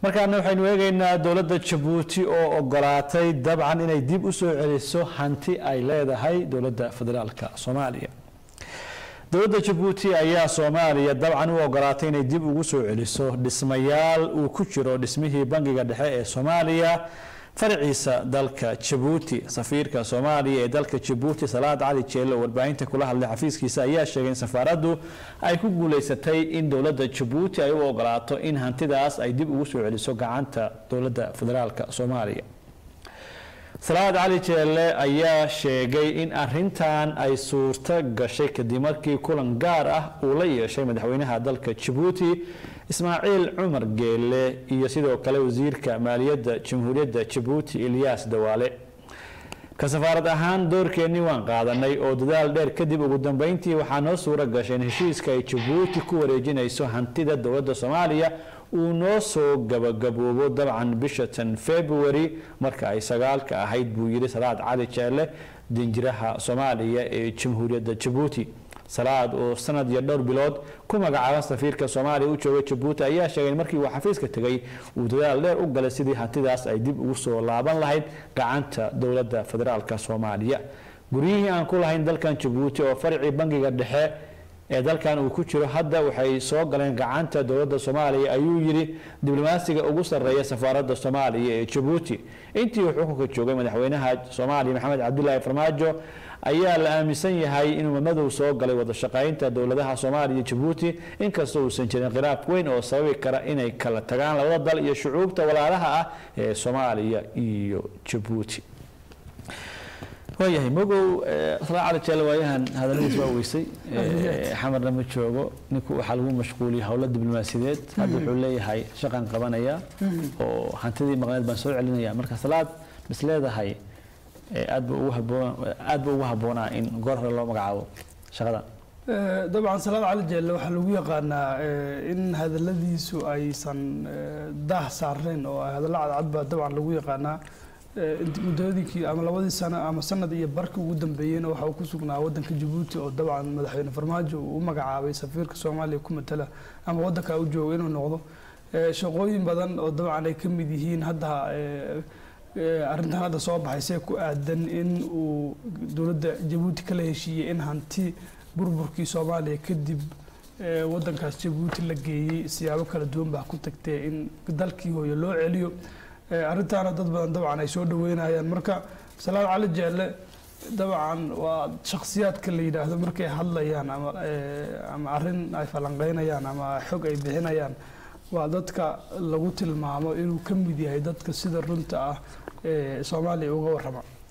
markaana waxaynu eegaynaa dowladda jabuuti oo ogolaatay dabcan inay dib u soo celiso hanti ay leedahay dowladda federaalka soomaaliya dowladda jabuuti ayaa soomaaliya dabcan u ogolaatay inay dib ugu soo celiso dhismayaal uu ku jiro dhismihii bangiga dhexe ee soomaaliya faraciisa dalka jabuuti safiirka soomaaliya ee dalka jabuuti salaad cali jeelo warbaahinta kula hadlay xafiiskiisa ayaa sheegay in safaaraddu ay ku guuleysatay in dowladda jabuuti ay u ogolaato in hantidaas ay dib ugu soo celiso gacanta dowladda federaalka soomaaliya salaad cali jeelle ayaa sheegay in arintan ay suurto gashay kadib markii kulan gaar ah uu la yeeshay madaxweynaha dalka jabuuti ismaaciil cumar geelle iyo sidoo kale wasiirka maaliyadda jamhuuriyadda jabuuti ilyaas dawaale ka safaarad ahaan doorkeennii waan qaadanay oo dadaal dheer kadib ugu dambeyntii waxaa noo suuro gashay in heshiiska ay jabuuti ku wareejinayso hantida dowladda soomaaliya uu noo soo gabagaboobo dabcan bisha tan february marka ay sagaalka ahayd buu yidhi salaad cali jeelle dinjiraha soomaaliya ee jamhuuriyadda jabuuti salaad oo sanad iyo dhowr bilood ku magacaaban safiirka soomaaliya u jooga jabuuti ayaa sheegay in markii uu xafiiska tegay uu dadaal dheer u galay sidii hantidaas ay dib ugu soo laaban lahayd gacanta dowladda federaalka soomaaliya guryihii aan ku lahayn dalkan jabuuti oo farcii bangiga dhexe ee dalkan uu ku jiro hadda waxay soo galeen gacanta dowladda soomaaliya ayuu yidhi diblomaasiga ugu sarreeya safaaradda soomaaliya ee jabuuti intii uu xukunka joogay madaxweynaha soomaaliya maxamed cabdilaahi farmaajo ayaa la aaminsan yahay inuu madow soo galay wada shaqaynta dowladaha soomaaliya iyo jabuuti inkastoo uusan jirin khilaaf weyn oo sababi kara inay kala tagaan labada dal iyo shucuubta walaalaha ah ee soomaaliya iyo jabuuti waayahay mogow salaa cali jeelle waayahan hadaladiis waa weysay xamarna ma joogo ninku waxaa lagu mashquuliyay howlo diblomaasiyadeed hadda wuxuu leeyahay shaqan qabanaya oo hantidii maqneed baan soo celinaya marka salaad bis leedahay aad ba ugu haboon aad ba ugu habboonaa in goor hore loo magacaabo shaqadan dabcan salaad cali jeelle waxaa lagu yaqaanaa in hadaladiisu aysan daah saarnayn oo hadallo cadcad baa dabcan lagu yaqaanaa muddooyinkii ama labadii sano ama sanad iyo barkii ugu dambeeyeyna waxa uu ku sugnaa wadanka jabuuti oo dabcan madaxweyne farmaajo uu u magacaabay safiirka soomaaliya ku matala ama wadanka u jooga inuu noqdo shaqooyin badan oo dabcan ay ka mid yihiin hadda arrintan hadda soo baxaysee ku aadan in uu dowladda jabuuti kala heshiiyey in hanti burburkii soomaaliya kadib wadankaas jabuuti la geeyey siyaabo kala duwan baa ku tagtee in dalkii hooye loo celiyo arrintaana dad badan dabcan ay soo dhaweynayaan marka salaad cali jeelle dabcan waa shakhsiyaadka la yidhaahdo markay hadlayaan ama ama arrin ay falanqeynayaan ama xog ay bixinayaan waa dadka lagu tilmaamo inuu ka mid yahay dadka sida runta ah ee soomaaliya uga warrama